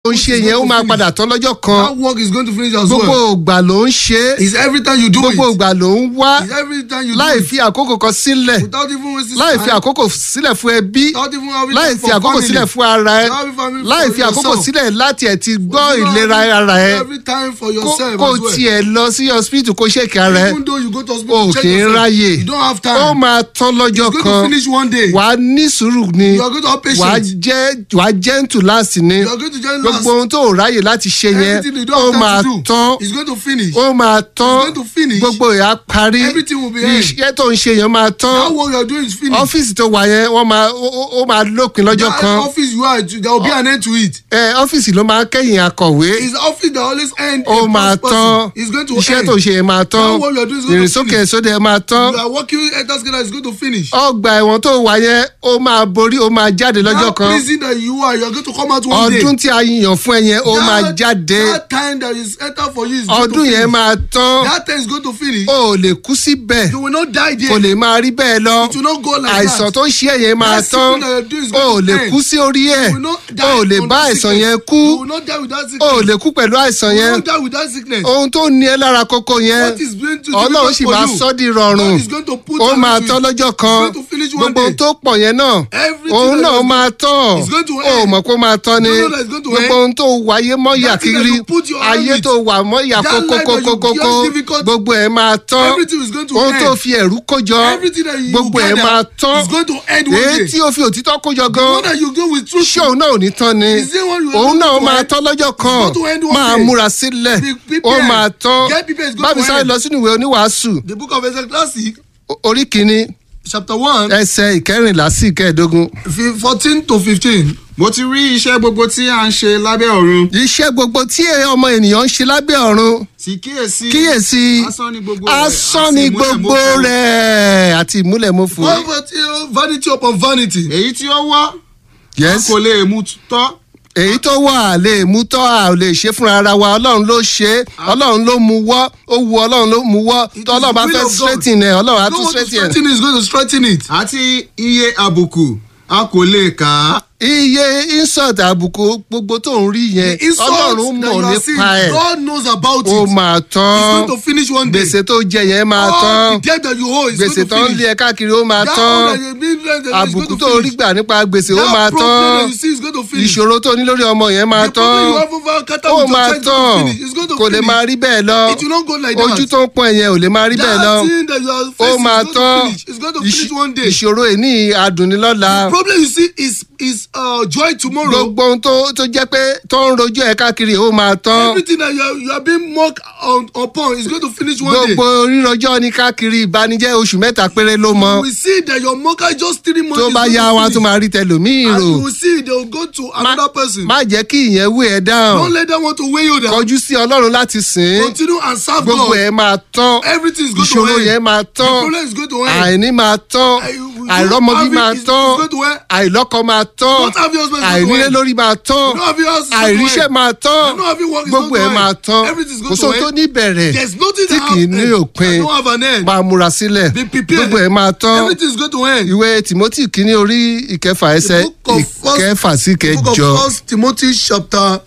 ń ṣe is yẹn ó going to máa finish. padà tán lọ́jọ́ kan That work is going to finish as gbogbo well. ìgbà ló ń ṣe é It's every time you do gbogbo it. ìgbà ló ń wá It's every time you láì do it. fi àkókò kan sílẹ̀ Without even wasting láì fi time. àkókò sílẹ̀ fún ẹbí Without even having láì time fi for àkókò family. sílẹ̀ fún ara ẹ Without having family láì for fi àkókò yourself. sílẹ̀ láti ẹ̀ ti gbọ́ Without ìlera having ara ẹ Every time for kó yourself kó as well. tiẹ̀ lọ sí hospital kó ṣèkì ara ẹ Even though you go to o hospital, check kì í yourself, ráyè you don't have time. ó máa tán lọ́jọ́ It's going kan to finish one day. wàá ní sùúrù ni You are going to have wàá patience. jẹ́ wàá gentle láti ní You are going to join last. gbogbo ohun tó ò ráyè láti ṣe yẹn Everything you ó don't máa have time to tán do, it's going to finish. ó máa tán going to finish. gbogbo ìyá parí Everything will be end. iṣẹ́ tó ń ṣe yẹn máa tán That work you are doing is finished. ọ́fíìsì tó wà yẹn wọ́n máa ó- ó ó máa lópin lọ́jọ́ That kan office you are, there will be an end to it. ẹ ọ́fíìsì ló máa ń kẹ́yìn akọ̀wé It's the office that always end. ó a máa first tán person. It's going to iṣẹ́ end. tó ṣe yẹn máa tán That work you are doing is going to ìrìnsókè finish. sódẹ̀ máa tán You are working enter together is going to finish. ọgbà ẹ̀wọ̀n tó wà yẹn ó máa borí ó máa jáde lọ́jọ́ That kan prison that you are, you are going to come out one day. ọdún tí a yàn fún ẹ yẹn ó That- máa jáde That time that is enter for you is going to ọdún finish. yẹn máa tán That time is going to finish. ó lè kú síbẹ̀ You will not die there. kò lè máa rí bẹ́ẹ̀ lọ It will not go like àìsàn that. tó ń ṣe ẹ yẹn máa That tán sickness that you're doing is ó going to lè end. kú sí orí ẹ̀ You will not die ó lè from bá that àìsàn sickness. yẹn kú You will not die with that sickness. ó lè kú pẹ̀lú àìsàn You yẹn will not die with that sickness. ohun tó ní ẹ lára kókó yẹn What is going to ọlọ́run difficult sì for máa you? sọ́ di rọrùn God is going to put ó an máa end to tán it. lọ́jọ́ kan It's going to finish one gbogbo ohun day. tó pọ̀ yẹn náà Everything òun that náà is máa tán It's going to ó end. mọ̀ pé ó máa tán ni You know that it's going to gbogbo end. ohun tó wáyé mọ́yà That thing that kiri you put your hand ayé with. tó wà mọ́yà That life that you kókókókókó just difficult. gbogbo ẹ̀ máa tán Everything is going to ohun end. tó fi ẹ̀rú kójọ Everything that you gbogbo ẹ̀ gather máa tán is going to end one èyí day. tí o fi òtítọ́ kójọ The gan one that you go with truth. ṣé òun náà ò ní tán ni Is it one you are òun going náà to máa end? tán lọ́jọ́ kan going to end one máa day. múra sílẹ̀ Be ó prepared. máa tán Get prepared, it's going bá mi to sáré end. lọ sínú ìwé oníwàásù The book of Ecclesiastes, o- orí kìíní chapter one, ẹsẹ̀ ìkẹrìnlá sí ìkẹẹ̀dógún. fi- fourteen to fifteen. mo ti rí iṣẹ́ gbogbo tí à ń ṣe lábẹ́ ọ̀run iṣẹ́ gbogbo tí ọmọ ènìyàn ń ṣe lábẹ́ ọ̀run sì kíyèsí kíyèsí asán ni gbogbo rẹ̀ asán àti ni ìmúlẹ̀mọ́fọ́. gbogbo rẹ̀ àti ìmúlẹ̀mọ́fò. Vanity, vanity upon vanity. èyí tí ó wọ́ yes kò lè mú tọ́ èyí tó wà lè mú tọ́ a ò lè ṣe fúnra ara wa ọlọ́run ló ṣe é ọlọ́run ló mú wọ́ ó wu ọlọ́run ló mú wọ́ It tó is ọlọ́run bá the will fẹ́ of God. straighten ẹ̀ ọlọ́run á No tún one to straighten ẹ̀. straighten it is going to straighten it. àti iye àbùkù a kò lè kà á iye insult àbùkù gbogbo tó ń rí yẹn The insult ọlọ́run that mọ̀ you are seeing, nípa ẹ̀ God knows about ó it. máa It's tán going to finish one day. gbèsè tó jẹ yẹn máa All tán the debt that you owe is gbèsè going to tó ń finish. lé ẹ káàkiri ó máa That tán one that you've been lent is àbùkù going tó to rí finish. gbà nípa gbèsè ó That máa problem tán that you see is going to finish. ìṣòro tó ní lórí ọmọ yẹn máa The problem you tán have over Qatar ó with your máa child is tán going to finish. It's going to kò lè finish. máa rí bẹ́ẹ̀ lọ It will not go like that. ojú tó ń pọ́n ẹ̀yẹn ò lè máa rí bẹ́ẹ̀ lọ That thing that you are ó facing máa is going tán to finish. It's going to finish Ìṣ- one day. ìṣòro ìní adùnnilọ́la The problem you see is is uh, joy tomorrow. gbogbo ohun tó tó jẹ́ pé tó ń rojú ẹ̀ káàkiri ó máa tán Everything that you are, you are being mocked on, upon is going to finish one day. gbogbo rírọjọ́ ní káàkiri ìbanijẹ́ oṣù mẹ́ta péré ló mọ You will see that your mocker is just three months. tó is bá going yá to wa finish. tó máa rí tẹlòmíì And rò you will see they will go to another person. má jẹ́ kí ìyẹn wé ẹ dáhùn Don't let them want to weigh you down. kọjú sí ọlọ́run láti sìn ín Continue and serve gbogbo God. ẹ̀ máa tán Everything is going to ìṣòro end. yẹn máa The tán problem is going to end. àìní máa tán I- you àìrọ́mọbí have it, máa it's- tán it's going to end. àìlọ́kọ máa tán Don't have your husband is going to àìnílé end. lórí máa tán You don't have your house is going to àìríṣẹ́ end. máa tán You don't have your work is gbogbo going ẹ̀ to máa end. tán Everything is kò going to sóhun tó end. ní bẹ̀rẹ̀ There's nothing tí that kì í have ní end. òpin That don't have an end. máa múra sílẹ̀ Be prepared. gbogbo ẹ̀ máa tán Everything is going to end. ìwé timothy kìíní orí ìkẹfà ẹsẹ̀ book of first- ìkẹfà sí The book of kẹjọ First Timothy chapter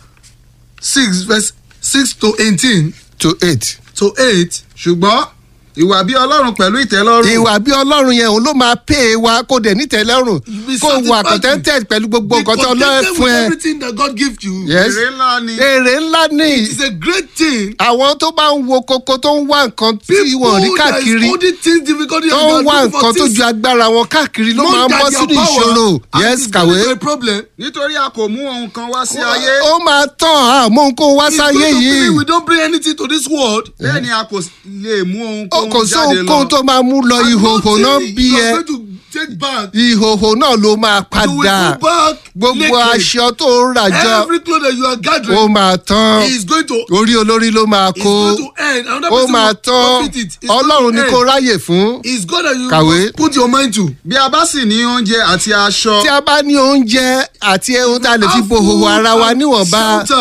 six verse six to eighteen to eight. to eight. ṣùgbọ́n ìwà bí ọlọ́run pẹ̀lú ìtẹ́lọ́rùn ìwà bí ọlọ́run yẹn òun ló máa pè é wa kó dẹ̀ nítẹ̀lẹ́rùn Be kó wà satisfied contented pẹ̀lú gbogbo Be nǹkan tó ọlọ́run contented fún with ẹ. everything that God gives you. Yes. èrè ńlá ni èrè ńlá ni It's a great thing. àwọn tó bá ń wo koko tó ń wá nǹkan tí People wọ́n rí that is káàkiri holding things difficulty tó ń wá nǹkan tó ju agbára wọn káàkiri ló máa ń bọ́ sínú ìṣòro yes kàwé a problem. nítorí a kò mú ohun kan wá sí ayé ó máa tán àmọ́ nǹkan wá It's sáyé going to be yìí we don't bring anything to this world. bẹ́ẹ̀ ni a kò lè mú ohun ó kò kóhun sí jáde ohunkóhun lọ tó máa mú lọ And ìhòhò náà nothing bí you ẹ are going to take back. ìhòhò náà ló máa You will padà go back gbogbo naked. aṣọ tó ń rà jọ Every cloth that you are ó gathering máa tán is going to orí olórí ló máa is kó going to end. Another ó person máa will tán profit it. It's going ọlọ́run to ni end. kó ráyè fún It's God that you Kàwé. must put your mind to. bí a bá sì ní oúnjẹ àti aṣọ tí a bá ní oúnjẹ àti ohun tá a lè fi bo Have òhòhò food ara wa and níwọ̀nba shelter.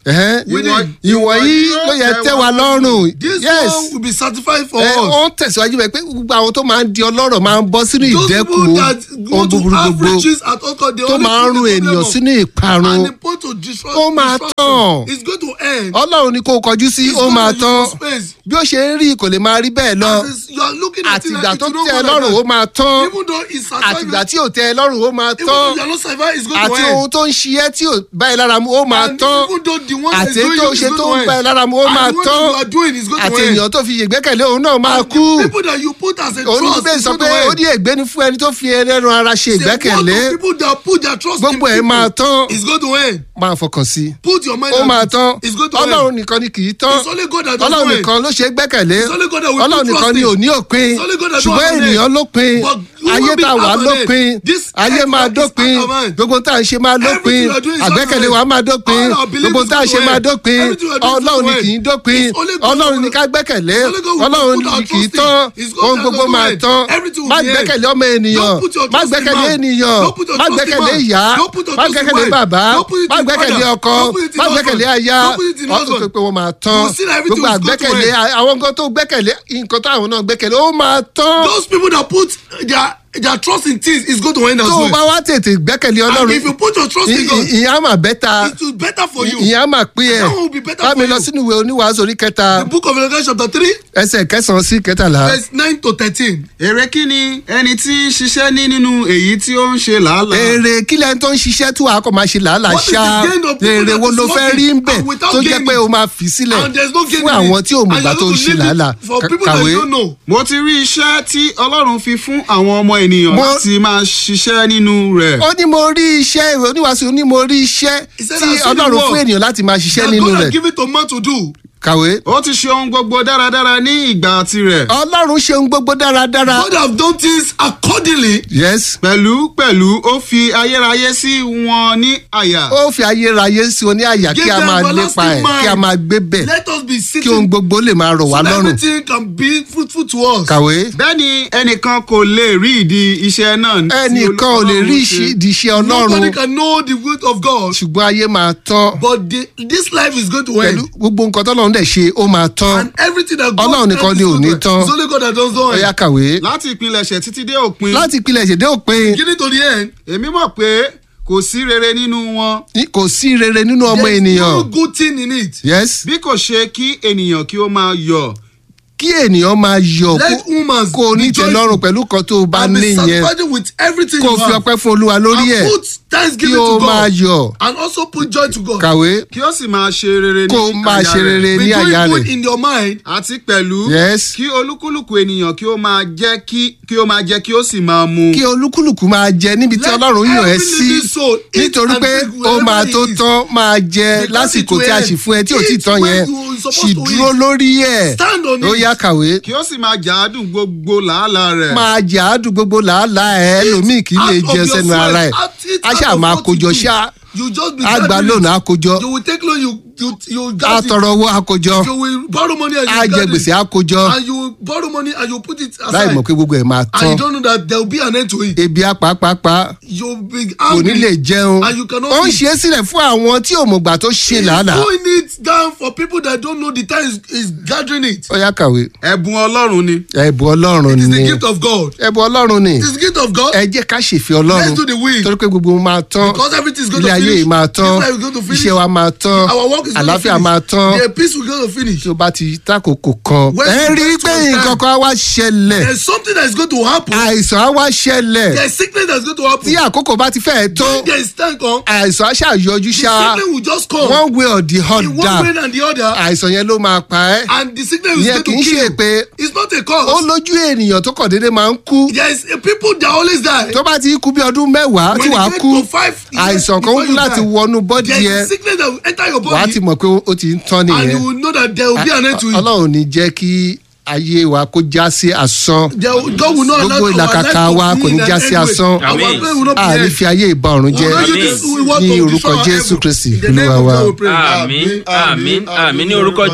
Ẹ̀hẹ́n. Winning. ìwọ̀nyí ló yẹ tẹ́ wa lọ́rùn This yes one will be certified for ẹ us. ó ń tẹ̀síwájú bẹ́ẹ̀ pé gbogbo àwọn tó máa ń di ọlọ́rọ̀ máa ń bọ́ sínú Those ìdẹ́kun people that go ohun to búburú have gbogbo riches at all cost, they tó only máa ń put run the ènìyàn problem sínú ìparun and the point to destroy Ó máa destruction tán. is going to end. ọlọ́run ni kó o kọjú sí It's ó going máa to tán use your space. bí ó ṣe ń rí kò lè máa rí bẹ́ẹ̀ lọ As is- you are looking at it àtìgbà like tó it will tẹ́ ẹ not go lọ́rùn like ó máa tán that. Even though it's certified, àtìgbà tí ò tẹ́ ẹ lọ́rùn ó máa even tán though you are not certified, it's going àti to end. ohun tó ń ṣiyẹ́ tí ò bá ẹ lára mu ó máa And tán even though the one that àti is doing tó you is ṣe going tó to ń end. bá ẹ lára mu ó And máa the one tán that you are doing is going to àti end. ènìyàn tó fi ìgbẹ́kẹ̀lé òun náà máa And kú the people that you put as a òun ní trust bẹ́ẹ̀ is sọ going pé to ó end. ní ègbé ni fún ẹni tó fi ẹlẹ́ran ara ṣe Say, what ìgbẹ́kẹ̀lé of people that put their trust in gbogbo ẹ̀ máa people tán is going to end. máa fọkàn sí i Put your mind ó on máa it. tán It's going to end. ọlọ́run nìkan ni kì í tán It's only God that does ọlọ́run not end. nìkan ló ṣe é gbẹ́kẹ̀lé It's only God that we ọlọ́run put nìkan trust ni in. ò ní òpin It's only God that ṣùgbọ́n don't have an ènìyàn end. lópin But human ayé tá a being wà have an lópin end. This ayé earth máa is dópin out of hand. gbogbo tá à ń ṣe máa lópin Everything we are doing is àgbẹ́kẹ̀lé out of wa hand. máa dópin All our belief gbogbo is tá à ń ṣe going to máa end. dópin Everything we are doing is ọlọ́run ni going to kì í end. dópin It's only God ọlọ́run who ni will- ká gbẹ́kẹ̀lé It's only God who will ọlọ́run put our ni kì í trust in. tán It's God ohun that gbogbo does not máa end. tán Everything will má be end. gbẹ́kẹ̀lé ọmọ ènìyàn Don't put your má trust in gbẹ́kẹ̀lé man. ènìyàn Don't put your má trust in gbẹ́kẹ̀lé man. ìyá Don't put your má trust in gbẹ́kẹ̀lé wife. bàbá Don't put it má in gbẹ́kẹ̀lé father. ọkọ Don't put it in má husband. gbẹ́kẹ̀lé aya Don't put it in ọkọ husband. pé wọ́n máa tán You see that everything gbogbo is going to àgbẹ́kẹ̀lé end. àwọn nǹkan tó gbẹ́kẹ̀lé nǹkan táwọn náà gbẹ́kẹ̀lé ó máa tán Those people that put their their trust in things is going to end as tó o bá well. wá tètè gbẹ́kẹ̀lé And ọlọ́run if you put your trust in ì- God, ì- ìyẹn á mà bẹ́ta it will be better for you. ìyẹn á mà pín ẹ̀ That one will be better bá mi for lọ you. sínú ìwé oníwàásù orí kẹta The book of Revelation chapter three ẹsẹ̀ kẹsàn-án sí kẹtàlá verse nine to thirteen. èrè kí ni ẹni tí ń ṣiṣẹ́ ní nínú èyí tí ó ń ṣe làálàá. èrè kílẹ̀ tó ń ṣiṣẹ́ tó àkọ́ máa ṣe làálàá What is ṣá the gain of people èrè that wo is ló fẹ́ working rí ń bẹ̀ and without tó jẹ́ gaining? pé o máa fi sílẹ̀ And there's no gain fún in àwọn it. tí ò mọ̀gbà And tó ń you're ṣe going to leave làálàá it for Ka- people that kàwé you don't know. mo ti rí iṣẹ́ tí ọlọ́run fi fún àwọn ọmọ ènìyàn Mo- láti máa ṣiṣẹ́ nínú rẹ̀. ó ní mo rí iṣẹ́ ìwé oníwàásù ní mo rí iṣẹ́ He said, tí "I've seen the ọlọ́run work fún ènìyàn láti máa ṣiṣẹ́ That nínú God rẹ̀ has given to man to do. kàwé ó ti ṣe ohun gbogbo dáradára ní ìgbà tirẹ̀. ọlọ́run ṣe ohun gbogbo dáradára God have done things accordingly. yes pẹ̀lú pẹ̀lú ó fi ayérayé sí wọn ní àyà. ó fi ayérayé sí oní àyà kí Give a them máa everlasting lépa ẹ̀ mind. kí a máa gbé bẹ̀ Let us be kí ohun sitting gbogbo lè máa rọ̀ wá so that lọ́rùn everything can be fruitful to us. kàwé bẹ́ẹ̀ ni ẹnìkan kò lè rí ìdí iṣẹ́ náà. tí ẹnìkan ò lè rí Ọlọ́run ṣe. ìdíṣẹ́ Nobody ọlọ́run can know the will of God. ṣùgbọ́n ayé máa tán But the, this life is going to pẹ̀lú end. gbogbo nǹkan tọ́lọ́run dẹ̀ ṣe ó máa tán And everything that God Ọlọ́run nìkan does ni is ò ní going to tán. end. It's only God that does not ó yá end. kàwé láti ìpilẹ̀ṣẹ̀ títí dé òpin. láti ìpìlẹ̀ ìṣèdè òpin Beginning to the end. èmi mọ̀ pé kò sí rere nínú wọn. ní- kò sí rere nínú ọmọ There's ènìyàn no good thing in it. yes bí kò ṣe kí ènìyàn kí ó máa yọ̀. kí ènìyàn máa yọ̀ Let kó- women kó o ní tẹ́lọ́rùn pẹ̀lú kan tó o bá and be ní yẹn satisfied with everything kó o you fi have. ọpẹ́ fún olúwa lórí ẹ̀ and put kí thanksgiving o to máa God. yọ̀ And also put joy to God. kàwé kí ó sì máa ṣe rere ní kó o máa àyà ṣe rẹ̀. rere Be ní àyà doing good rẹ̀ in your mind. àti pẹ̀lú yes kí olúkúlùkù ènìyàn kí ó máa jẹ́ kí kí ó máa jẹ́ kí ó sì máa mu. kí olúkúlùkù máa jẹ níbi tí Let ọlọ́run yàn ẹ́ every sí living soul eat nítorí and pé drink ó wherever máa he tó is. tán máa jẹ Because lásìkò it will tí a end. sì fún ẹ tí ò tí Eat tán when yẹn you are supposed sì to dúró eat. lórí ẹ̀ Stand on ó it. yá kàwé kí ó sì máa jàádùn gbogbo làálàá rẹ̀. máa jẹ àádùn gbogbo làálàá ẹ ẹlòmíì kì í lè Out of jẹ your sẹ́nu sweat, ara ẹ̀ out it á out ṣáà of máa what kójọ you do. ṣá You just be á gba gathering lónìí it. á kójọ You will take loan you you you á get it. tọrọ owó á kójọ You will borrow money and you á jẹ gather gbèsè it. á kójọ And you will borrow money and you put it láì aside. mọ̀ pé gbogbo ẹ̀ máa And tán you don't know that there will be an end to it. ebi á pàápàá You'll be kò ní angry. lè jẹun And you cannot ó ń eat. ṣe é sílẹ̀ fún àwọn tí ò mọ̀gbà tó ṣe He's làálàá doing it down for people that don't know the time is, is gathering it. ó yá kàwé ẹ̀bùn ọlọ́run ni. ẹ̀bùn ọlọ́run It is ni the gift of God. ẹ̀bùn ọlọ́run ni It is the gift of God. ẹ jẹ́ ká ṣèfẹ́ ọlọ́run Let's do the will. torí pé gbogbo wọn máa tán Because everything is going ilé to ayé finish. yìí máa tán This life is going to finish. iṣẹ́ wa máa tán Our work is going to àlàáfíà finish. máa tán The peace will going to finish. tí o bá ti tákòókò kan When ẹ the rí i best pé one nǹkan time. kan á wá ṣẹlẹ̀ There's something that is going to happen. àìsàn á wá ṣẹlẹ̀ There's sickness that is going to happen. tí àkókò bá ti fẹ́ẹ̀ tó When there is time come, àìsàn á ṣàyọjú the ṣá sickness will just come. one way or the in one way other and the other. àìsàn yẹn ló máa pa ẹ́ And the sickness is ìyẹn going kì í to ṣe kill you. pé It's not a ó cause. lójú ènìyàn tó kàn déédéé máa ń kú There is a people that always die. tó bá ti kú bí ọdún mẹ́wàá tí When wàá you get kú to five years àìsàn kan before ń you láti die, wọnú bọ́dì There is yẹn a sickness that will enter your wàá ti body. mọ̀ pé ó ti ń tán And you nìyẹn will know that there will be an end to it. ọlọ́run ní jẹ́ kí ayé wa kó já sí asán There will- God will not allow gbogbo our ìlàkàkà life to wa be kò ní in an já sí end way. asán Our Amen. prayer will not be àní end. fi ayé ìbá ọ̀run jẹ́ We will not use Amen. this- we want ní to orúkọ destroy our jésù heaven. kristi In the name olúwa of wa. God we pray. àmín àmín àmín ní orúkọ